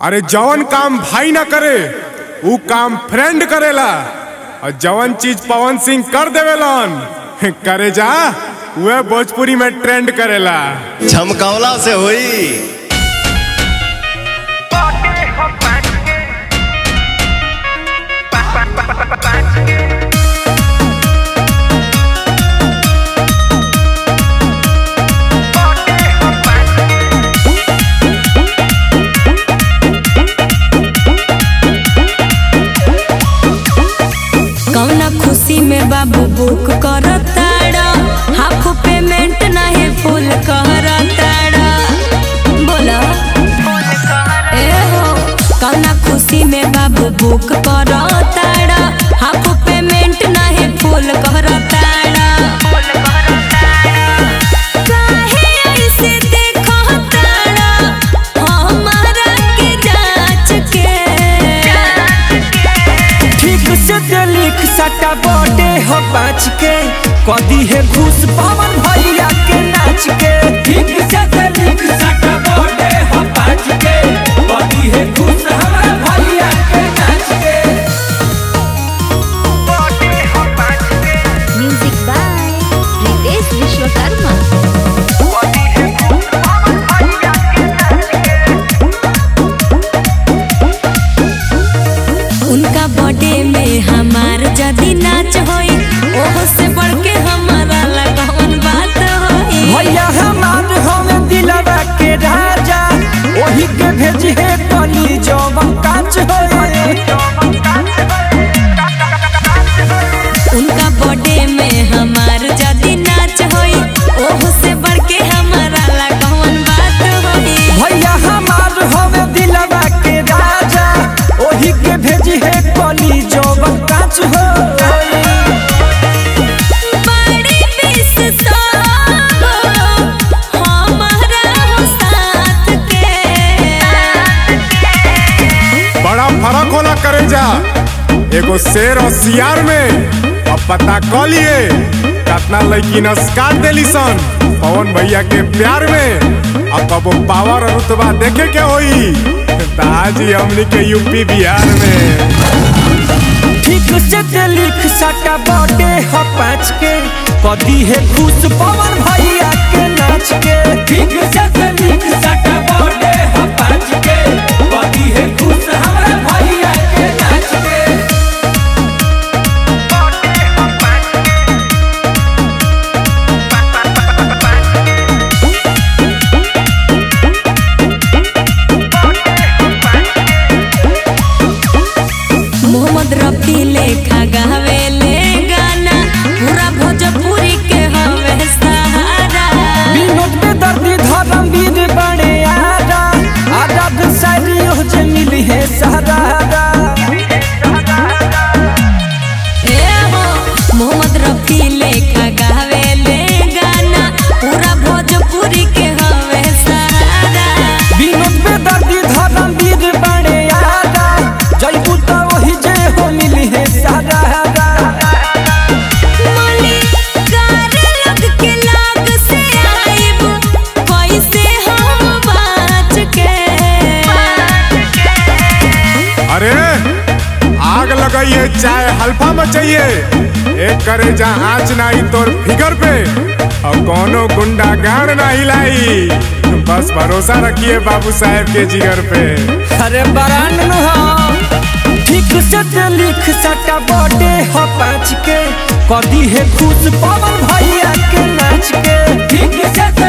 अरे जवन काम भाई ना करे ऊ काम फ्रेंड करेला और जवन चीज पवन सिंह कर देवेलन करे जा वह भोजपुरी में ट्रेंड करेला झमकावला से होई कौना खुशी में बाबू बुक करताड़ा हाफ पेमेंट नहीं फुल करताड़ा बोला ए हो कौना खुशी में बाबू बुक करताड़ा हाफ पेमेंट नहीं फुल करताड़ा काहे ऐसे देखताड़ा हमारा के जांच के ठीक से दे लिख सटा बॉडे हो पाँच के कदी है घूस पवन भैया के नाच के ठीक से दे लिख सटा बॉडे हो पाँच के कदी है घूस हमारा भैया के नाच के म्यूजिक बाय रितेश विश्वकर्मा उनका बर्थडे में हमार जदी नाच होई ओहो से बढ़ के हमारा लगन बात होई भैया हमार हमें दिलवा के राजा वही के भेज है कली जवन काच होए उनका बर्थडे में हमार जदी नाच होई ओहो से बढ़ के हमारा लगन बात होई भैया हमार हमें दिलवा के राजा वही के भेज है कली जवन काच होए बड़ी विश हमारा हो साथ के बड़ा फर्क होला करे जा एगो शेर और सियार में अब पता क लिए कितना लड़की नस्कार देली सन पवन भैया के प्यार में अब कबो पावर और रुतबा देखे के होई ताजी हमनी के यूपी बिहार में ठीक से दे लिख सटा बॉडे हो पाँच के कदी है खुश पवन भैया के नाच के ठीक से दे लिख सटा बॉडे हो पाँच के कदी है खुश हमारा भैया के नाच के मोहम्मद रफी लेखा गावे ले गाना पूरा भोजपुरी के हवे सहारा विनोद पे दर्दी धर्म वीर बड़े आरा आजाद शायरी हो जे मिली है सहारा ए हो मोहम्मद रफी लेखा गावे ले गाना पूरा भोजपुरी के हवे सहारा विनोद पे दर्दी धर्म वीर बड़े आरा जयबू तो वही जे हो मिली है सहारा मलिकार लग के लाग से आइब कैसे हम बाच के अरे आग लगाइए चाहे हल्फा मचाइए एक करे जा आँच नाही तोर फिगर पे और कोनो गुंडा गाड़ ना हिलाई बस भरोसा रखिए बाबू साहेब के जिगर पे अरे बरान हो ठीक से ते लिख सटा बॉडे हो पाँच के कदी है खुश पवन भैया के नाच के ठीक से